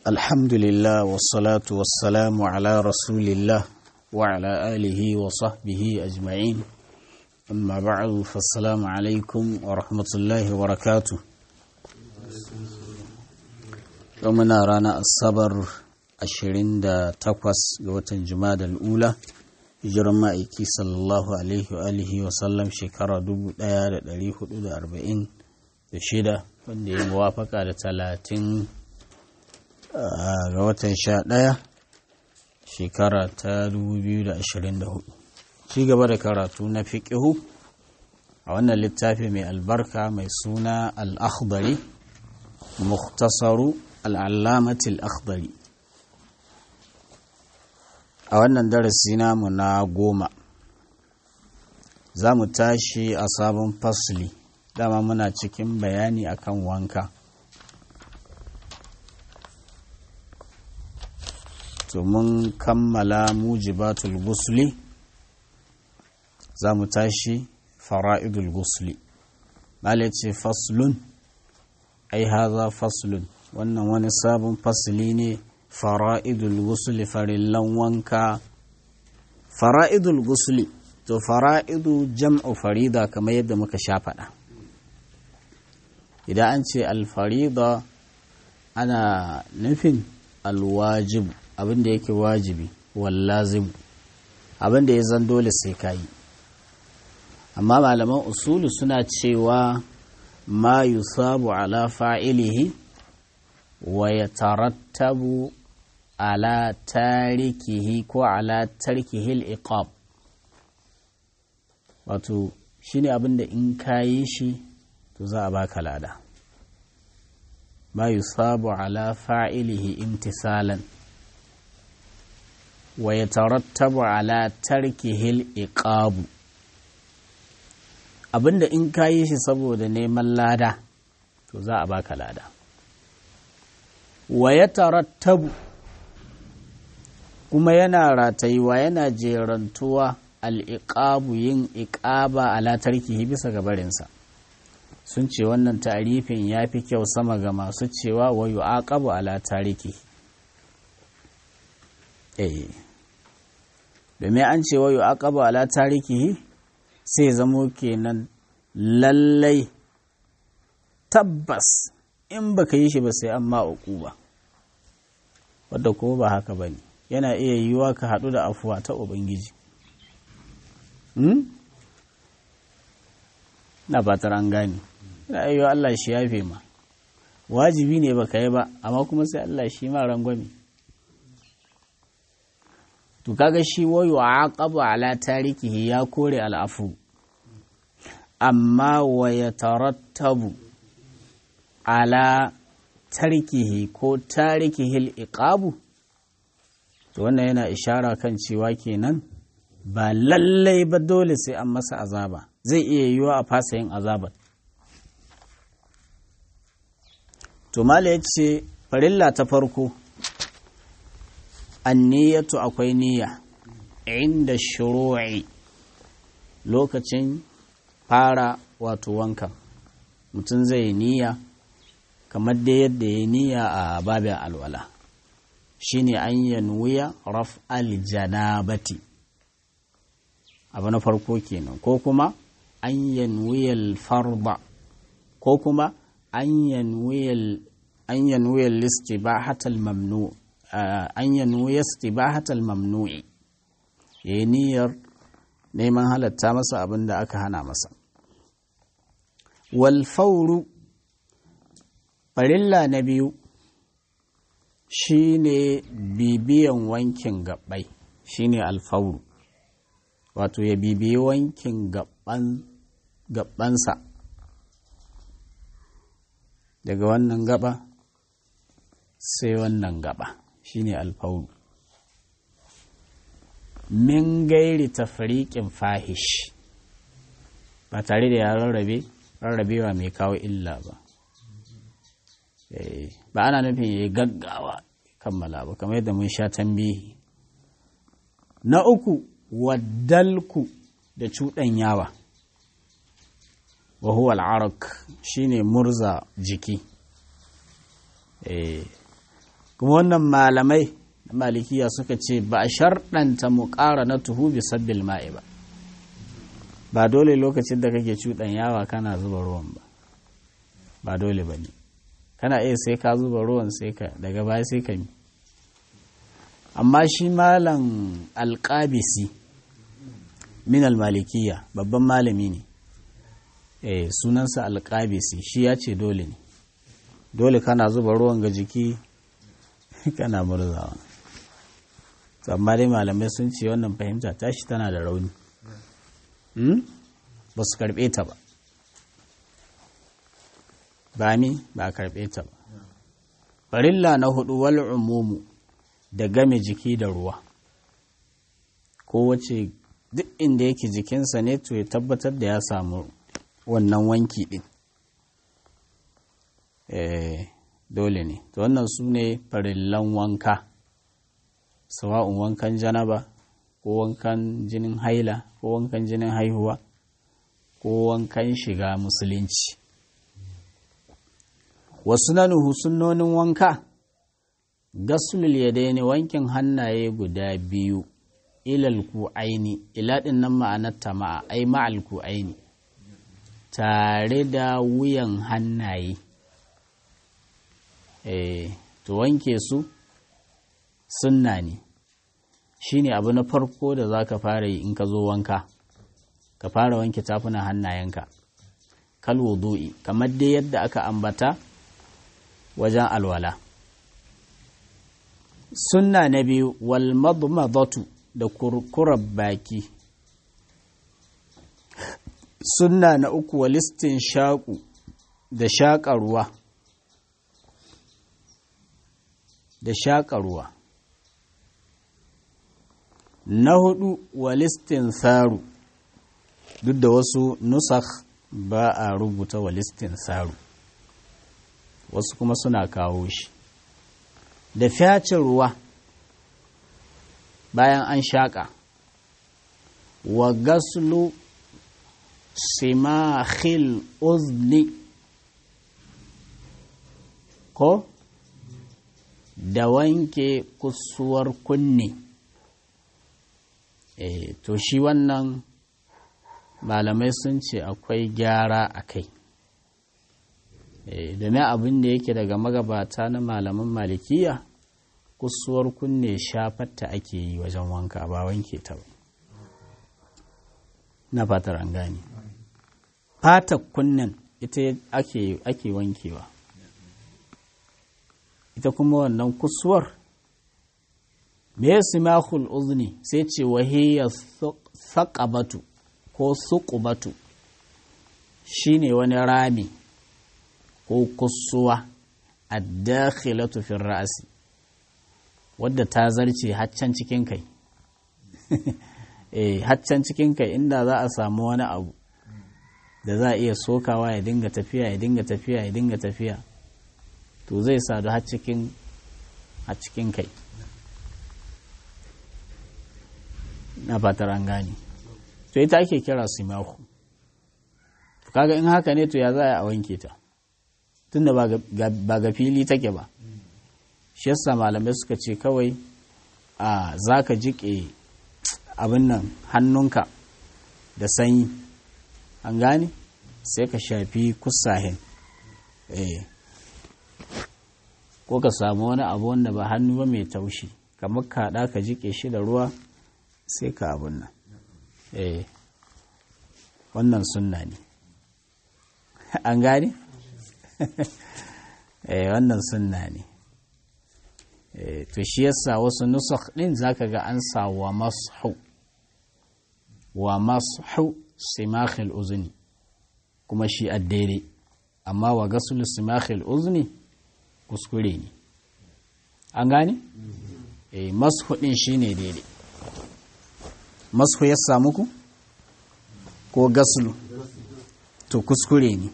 الحمد لله والصلاة والسلام على رسول الله وعلى آله وصحبه أجمعين أما بعد فالسلام عليكم ورحمة الله وبركاته يومنا رانا الصبر ashirin da takwas ga watan da ula hijiran ma'aiki sallallahu alaihi wa alihi wa sallam shekara dubu daya da dari hudu da arba'in da shida wanda ya muwafaka da talatin ga watan sha daya shekara ta dubu biyu da ashirin da hudu ci gaba da karatu na fiƙihu a wannan littafi mai albarka mai suna al-akhdari mukhtasaru al-allamati al-akhdari a wannan darasi namu na goma za mu tashi a sabon fasli dama muna cikin bayani akan wanka to mun kammala mujibatul gusli za mu tashi fara'idul gusli malai ce faslun ai haza faslun wannan wani sabon fasli ne fara'idul gusuli farillan wanka fara'idul gusuli to fara'idu jam'u farida kamar yadda muka sha faɗa idan an ce alfarida ana nufin alwajibu abinda yake wajibi wallazimu abinda ya zan dole sai kayi amma malaman usulu suna cewa ma yusabu ala fa'ilihi wa ya tarattabu ala tarikihi ko ala tarkihil iqab wato shine abinda in ka yi shi to za a baka lada ma yusabu ala fa'ilihi imtisalan wa ya tarattabu ala tarkihil iqabu abinda in ka yi shi saboda neman lada to za a baka lada wa ya tarattabu kuma yana ratayuwa yana jerantuwa al'iƙabu yin iƙaba ala tarkihi bisa ga barinsa sun ce wannan tarifin ya fi kyau sama ga masu cewa wa yu aqabu ala tariki eh domin an ce wa yu aqabu ala tariki sai zamo kenan lallai tabbas in baka yi shi ba sai an ma ba wadda ko ba haka ba ne yana iya yiwuwa ka haɗu da afuwa ta ubangiji na fatar an gane yana iya Allah shi yafe ma wajibi ne baka yi ba amma kuma sai Allah shi ma rangwame to kaga shi wayo aqabu ala tarikihi ya kore al'afu amma wa yatarattabu ala tarkihi ko tarikihil iqabu to wannan yana ishara kan cewa kenan ba lallai ba dole sai an masa azaba zai iya yiwuwa a fasa yin azabar to mala ya ce farilla ta farko anniyatu akwai niyya inda shuru'i lokacin fara wato wankan mutum zai niyya kamar da yadda ya niyya a babin alwala shine an yanwiya raf aljanabati abu na farko kenan ko kuma an yanwiya farba ko kuma an yanwiya an yanwiya listibahatal mamnu an yanwiya istibahatal mamnu'i yayi niyyar neman halatta masa abin da aka hana masa wal fawru farilla na biyu shi ne bibiyan wankin gabbai shi ne alfauru wato ya bibiyi wankin gabbansa daga wannan gaba sai wannan gaba shi ne alfauru min gairi tafriƙin fahish ba tare da ya rarrabe rarrabewa mai kawo illa ba ba ana nufin ya yi gaggawa kammala ba kamar yadda mun sha tambihi na uku waddalku da cuɗan yawa wa huwa al'arak shine murza jiki kuma wannan malamai malikiya suka ce ba a sharɗanta mu ƙara na tuhu bi sabbil ma'i ba ba dole lokacin da kake cuɗan yawa kana zuba ruwan ba ba dole ba ne kana iya sai ka zuba ruwan sai ka daga baya sai ka mi amma shi malam alƙabisi min almalikiya babban malami ne eh sunansa alƙabisi shi ya ce dole ne dole kana zuba ruwan ga jiki kana murzawa amma dai malamai sun ce wannan fahimta tashi tana da rauni ba su karɓe ta ba ba mi ba a karɓe ta ba farilla na hudu wal umumu da game jiki da ruwa kowace duk inda yake jikinsa ne to ya tabbatar da ya samu wannan wanki din eh dole ne to wannan su ne farillan wanka sawa'un wankan janaba ko wankan jinin haila ko wankan jinin haihuwa ko wankan shiga musulunci wasu nanuhu sunnonin wanka gasulul yadaini wankin hannaye guda biyu ilal ku aini ila din nan ma'anar ma'a ai ma'al ku aini tare da wuyan hannaye eh to wanke su sunna ne shine abu na farko da za ka fara yi in ka zo wanka ka fara wanke tafunan hannayenka kal wudu'i kamar dai yadda aka ambata wajen alwala sunna na biyu wal madmadatu da kurkurar baki sunna na uku walistin shaƙu da shaƙa ruwa da shaƙa ruwa na hudu walistin saru duk da wasu nusakh ba a rubuta walistin saru wasu kuma suna kawo shi da fyacin ruwa bayan an shaƙa wa gaslu simahil uzni ko da wanke kusuwar kunne e, to shi wannan malamai sun ce akwai gyara a kai e, domin abin da yake daga magabata na malaman malikiya kusuwar kunne shafatta ake yi wajen wanka ba wanke ta ba na fatar an gane fatar kunnen ita ake, ake wankewa ita kuma wannan kusuwar me ya simakul uzni sai ce wahiyya saƙabatu ko suƙubatu shine wani rami ko kusuwa a dakhilatu fin ra'asi wadda ta zarce haccan cikin kai eh haccan cikin kai inda za a samu wani abu da za a iya sokawa ya dinga tafiya ya dinga tafiya ya dinga tafiya to zai sadu har cikin a cikin kai na fatar an gane to ita ake kira simahu kaga in haka ne to ya za a wanke ta tunda ba ga fili take ba shi yasa malamai suka ce kawai a za ka jiƙe abin nan hannunka da sanyi an gane sai ka shafi kusahin eh ko ka samu wani abu wanda ba hannu ba mai taushi kamar kaɗa ka jiƙe shi da ruwa sai ka abun nan eh wannan sunna ne an gane eh wannan sunna ne eh to shi yasa wasu nusakh din zaka ga an sa wa mashu wa mashu simakhil uzni kuma shi addere amma wa gasul simakhil uzni kuskure ne an gane eh mashu din shine daidai mashu ya samu ku ko gaslu to kuskure ne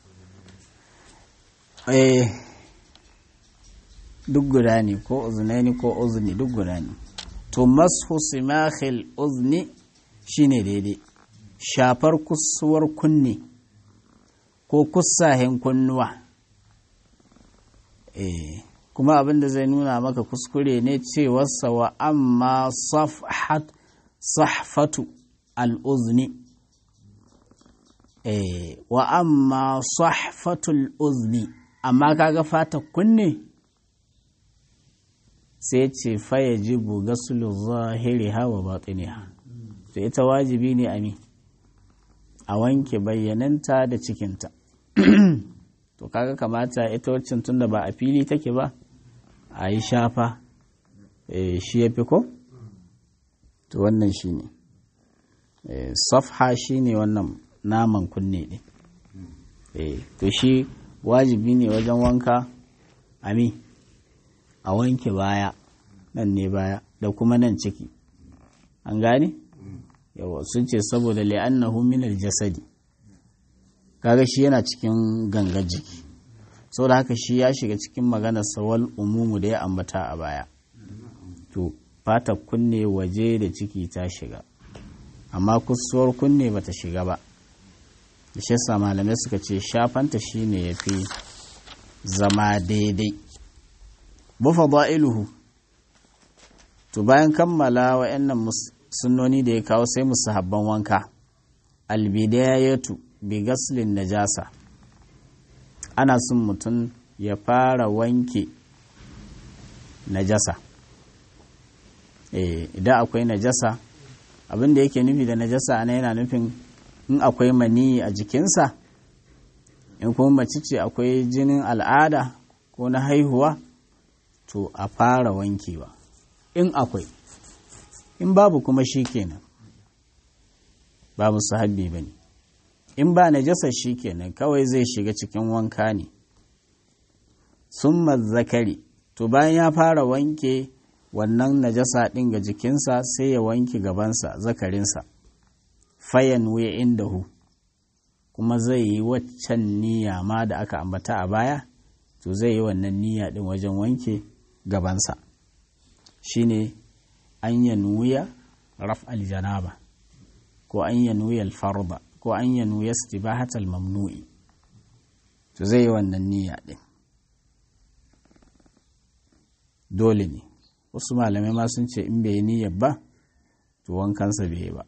eh duk guda ne ko uzunaini ko uzni duk guda ne to mashu simakhil uzni shine daidai shafar kusuwar kunne ko kusahen kunnuwa eh kuma abin da zai nuna maka kuskure ne cewarsa wa amma safhat sahfatu al'uzni eh wa amma sahfatul uzni amma kaga fata kunne sai ce faya jibu gasulu zahiri hawa batiniha to ita wajibi ne ami a wanke bayyananta da cikinta to kaga kamata ita waccan tunda ba a fili take ba a yi shafa shi ya fi ko to wannan shi ne safha shi ne wannan naman kunne ne to shi wajibi ne wajen wanka ami a wanke baya nan ne baya da kuma nan ciki an gane yawa sun ce saboda li'annahu min jasadi kaga shi yana cikin gangar jiki saboda haka shi ya shiga cikin maganar sawal umumu da ya ambata a baya to fata kunne waje da ciki ta shiga amma kusuwar kunne bata shiga ba da shi yasa malamai suka ce shafanta shine yafi zama daidai bufa ba'iluhu to bayan kammala wa'annan sunnoni da ya kawo sai musu habban wanka albidayatu bi gaslin najasa ana son mutum ya fara wanke najasa idan akwai najasa abin da yake nufi da najasa ana yana nufin in akwai maniyi a jikinsa in kuma mace ce akwai jinin al'ada ko na haihuwa to a fara wankewa in akwai in babu kuma shi kenan babu sahabbi ba ne in ba najasa shi kenan kawai zai shiga cikin wanka ne sun zakari to bayan ya fara wanke wannan najasa ɗin ga jikinsa sai ya wanke gabansa zakarinsa fayan wuya inda hu kuma zai yi waccan niyya ma da aka ambata a baya to zai yi wannan niyya ɗin wajen wanke gabansa shine an yanuya raf aljanaba ko an yanuya alfarba ko an yanuya istibahatal mamnu'i to zai yi wannan niyya ɗin dole ne wasu malamai ma sun ce in bai yi niyyar ba to wankansa bai yi ba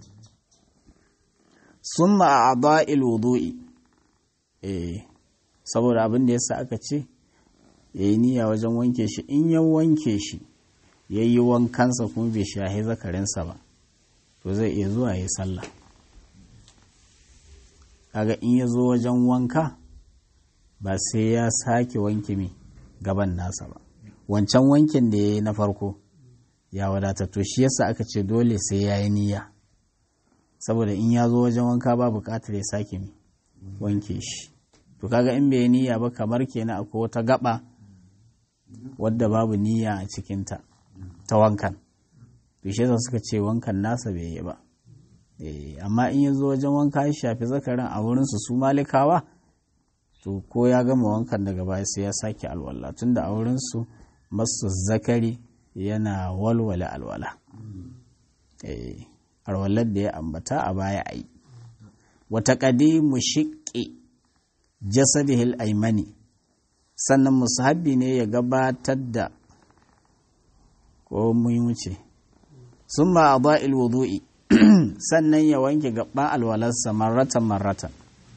sun a ba'il wudu'i eh saboda abin da yasa aka ce ya yi niyya wajen wanke shi in ya wanke shi ya yi wankansa kuma bai shahi zakarinsa ba to zai iya zuwa ya yi sallah kaga in ya zo wajen wanka ba sai ya sake wanke mai gaban nasa ba wancan wankin da ya yi na farko ya wadata to shi yasa aka ce dole sai ya yi niyya saboda in ya zo wajen wanka ba bukatar ya sake mai wanke shi to kaga in bai niyya ba kamar kenan akwai wata gaba wadda babu niyya a cikinta ta wankan to shi yasa suka ce wankan nasa bai yi ba amma in ya zo wajen wanka ya shafi zakarin a wurinsu su malikawa to ko ya gama wankan daga baya sai ya sake alwala tunda a wurinsu masu zakari yana walwala alwala alwalar da ya ambata a baya a yi wata ƙadimu shiƙe jasadihil aimani sannan musahabi ne ya gabatar da ko wuce sun ma a ba'il wudu'i sannan ya wanke gaban alwalarsa marratan marratan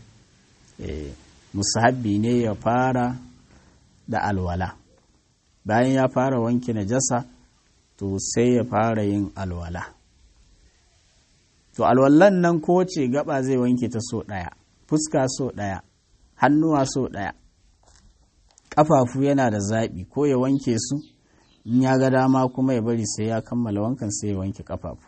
musahabi ne ya fara da alwala bayan ya fara wanke najasa to sai ya fara yin alwala to alwallan nan ko ce gaba zai wanke ta so ɗaya fuska so ɗaya hannuwa so ɗaya ƙafafu yana da zaɓi ko ya wanke su in ya ga dama kuma ya bari sai ya kammala wankan sai ya wanke ƙafafu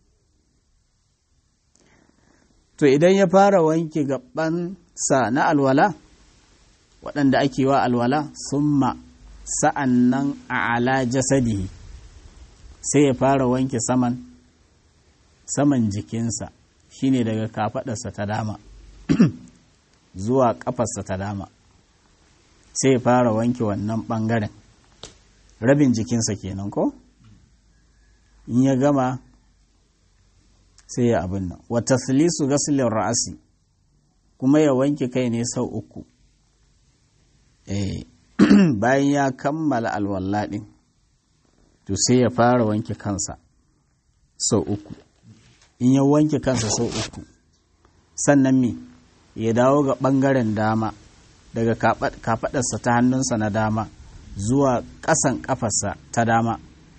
to idan ya fara wanke gaban sa na alwala waɗanda ake wa alwala summa sa'an nan a ala jasadihi sai ya fara wanke saman saman jikinsa shine daga kafaɗarsa ta dama zuwa ƙafarsa ta dama sai ya fara wanke wannan ɓangaren rabin jikinsa kenan ko in ya gama sai ya abin nan wata silisu gasilin ra'asi kuma ya wanke kai ne sau uku eh bayan ya kammala alwala ɗin to sai ya fara wanke kansa sau uku in ya wanke kansa sau uku sannan me ya dawo ga ɓangaren dama daga kafaɗarsa ta hannunsa na dama zuwa ƙasan ƙafarsa ta dama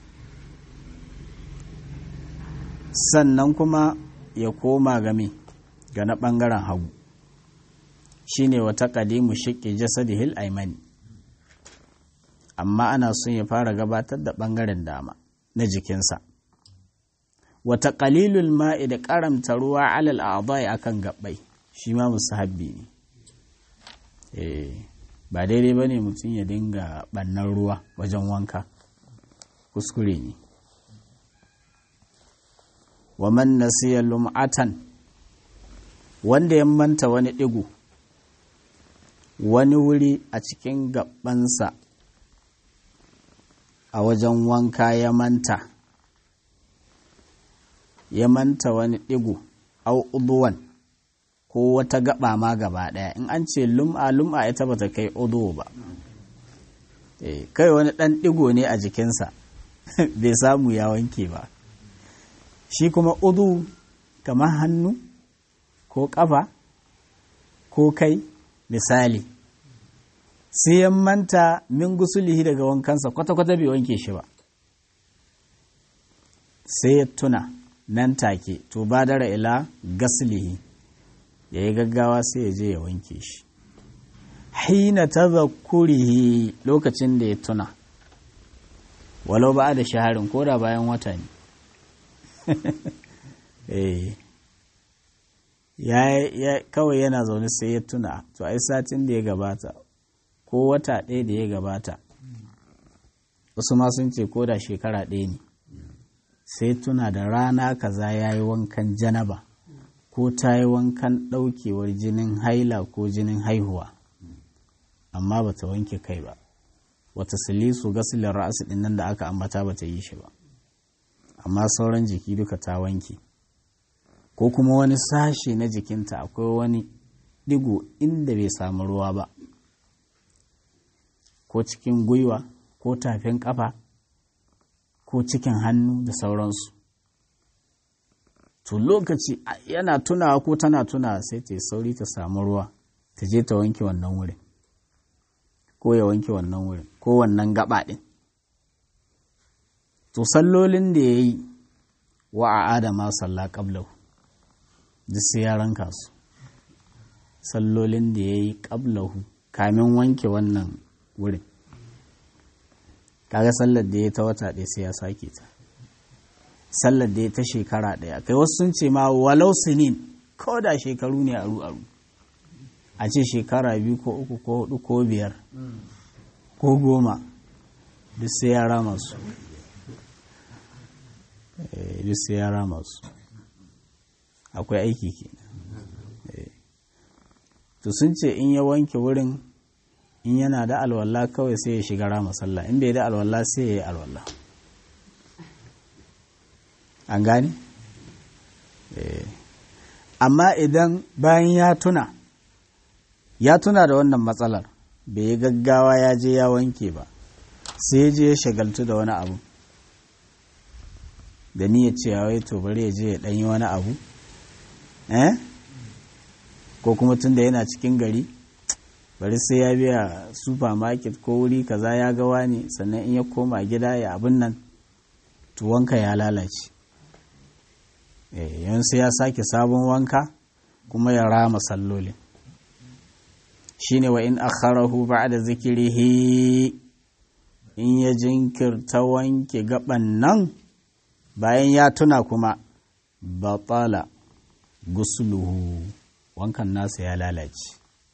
sannan kuma ya koma game ga na ɓangaren hagu shine wata ƙadimu shiƙe jasadihil aimani amma ana son ya fara gabatar da ɓangaren dama na jikinsa wata ƙalilul ma'i da ƙaramta ruwa alal a'dai akan gabbai shi ma musahabbi ne ba daidai ba ne mutum ya dinga ɓannan ruwa wajen wanka kuskure ne wa man nasiya lum'atan wanda ya manta wani ɗigo wani wuri a cikin gabansa a wajen wanka ya manta ya manta wani ɗigo au uduwan ko wata gaba ma gaba ɗaya in an ce lum'a lum'a ita bata kai udu ba kai wani ɗan ɗigo ne a jikinsa bai samu ya wanke ba shi kuma udu kamar hannu ko ƙafa ko kai misali sai ya manta min gusulihi daga wankansa kwata-kwata bai wanke shi ba sai ya tuna nan take to badara ila gaslihi ya yi gaggawa sai ya je ya wanke shi hina tazakurihi lokacin da ya tuna walau ba da shaharin ko da bayan wata ne ya kawai yana zaune sai ya tuna to ai satin da ya gabata ko wata ɗaya da ya gabata wasu ma sun ce ko da shekara ɗaya ne sai tuna da rana kaza ya yi wankan janaba ko ta yi wankan ɗaukewar jinin haila ko jinin haihuwa amma ba ta wanke kai ba wata silisu gasilin ra'asu ɗin nan da aka ambata ba ta yi shi ba amma sauran jiki duka ta wanke ko kuma wani sashe na jikinta akwai wani digo inda bai samu ruwa ba ko cikin gwiwa ko tafin kafa ko cikin hannu da sauransu to lokaci yana tunawa ko tana tunawa sai ta sauri ta samu ruwa ta je ta wanke wannan wurin ko ya wanke wannan wurin ko wannan gaba ɗin to sallolin da ya yi wa a adama salla ƙablahu duk sai ya ranka su sallolin da ya yi ƙablahu kamin wanke wannan wurin kaga sallar da ya ta wata ɗaya sai ya sake ta sallar da ya ta shekara ɗaya kai wasu sun ce ma walau sinin ko da shekaru ne aru aru a ce shekara biyu ko uku ko hudu ko biyar ko goma duk sai ya rama su duk sai ya rama su akwai aiki ke to sun ce in ya wanke wurin in yana da alwala kawai sai ya shiga rama sallah in bai da alwala sai ya yi alwala an gane? amma idan bayan ya tuna ya tuna da wannan matsalar bai yi gaggawa ya je ya wanke ba sai ya je ya shagaltu da wani abu da niyyar cewa wai to bari ya je ya ɗanyi wani abu eh ko kuma tun da yana cikin gari bari sai ya biya supermarket ko wuri kaza ya ga wani sannan in ya koma gida ya abin nan tuwonka ya lalace yan sai ya sake sabon wanka kuma ya rama sallolin shine wa in akharahu ba'da zikirihi in ya jinkirta wanke gaban nan bayan ya tuna kuma batala gusluhu wankan nasa ya lalace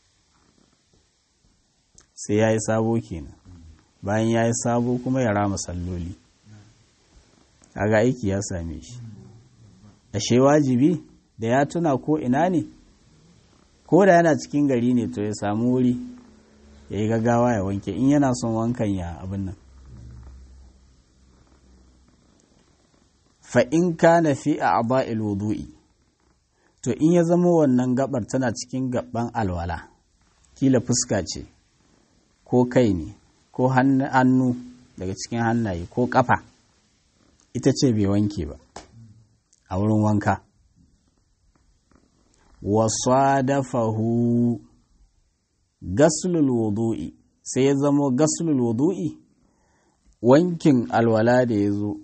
sai ya yi sabo kenan bayan ya yi sabo kuma ya rama salloli kaga aiki ya same shi ashe wajibi da ya tuna ko ina ne ko da yana cikin gari ne to ya samu wuri ya yi gaggawa ya wanke in yana son wankan ya abin nan fa'in ka na fi a aba'il wudu'i to in ya zama wannan gabar tana cikin gaban alwala kila fuska ce ko kai ne ko hannu daga cikin hannaye ko ƙafa ita ce bai wanke ba a wurin wanka wasa dafahu gaslul wudu'i sai ya zamo gaslul wudu'i wankin alwala da ya zo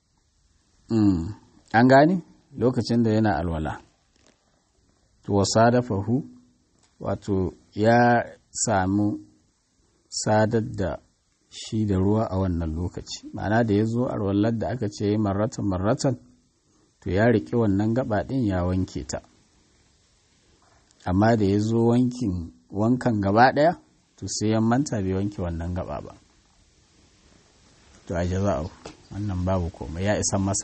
an gani lokacin da yana alwala wasa dafahu wato ya samu sadar da shi da ruwa a wannan lokaci ma'ana da ya zo alwalar da aka ce marratan marratan to ya riƙe wannan gaba ɗin ya wanke ta amma da ya zo wankan gaba ɗaya to sai ya manta bai wanke wannan gaba ba to a jaza'u wannan babu komai ya isan masa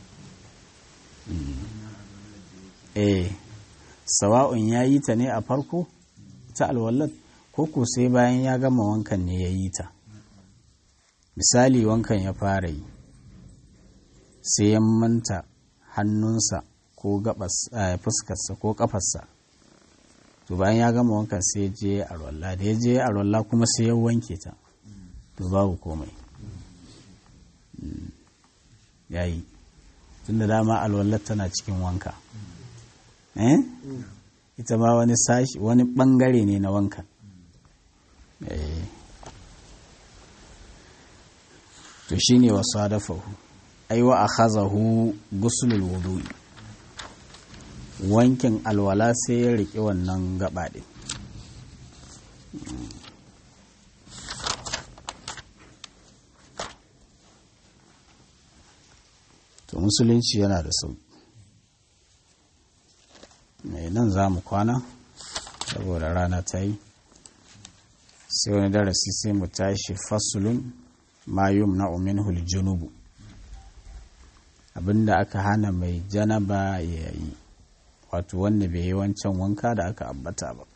eh sawa'un ya yi ta ne a farko ta alwallat ko ko sai bayan ya gama wankan ne ya yi ta misali wankan ya fara yi sai ya manta hannunsa ko fuskarsa ko kafarsa to bayan ya gama wankan sai ya je alwallah da ya je alwallah kuma sai ya wanke ta to babu komai ya yi tun da dama alwallah tana cikin wanka eh ita ma wani sashi wani bangare ne na wankan eh to shine wasu hadafahu aiwa a khazahu gusulul wudu'i wankin alwala sai ya riƙe wannan gaba ɗin to musulunci yana da sauƙi mai nan za mu kwana saboda rana ta yi sai wani darasi sai mu tashi fasulun mayum na umin junubu abinda aka hana mai janaba ya yi wato wanda bai yi wancan wanka da aka ambata ba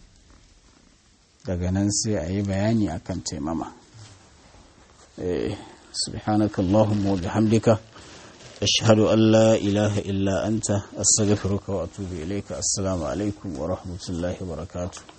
daga nan sai a yi bayani akan taimama subhanaka Allahumma wa bihamdika ashhadu an la ilaha illa anta astaghfiruka wa atubu ilayka assalamu alaikum wa rahmatullahi wa barakatuh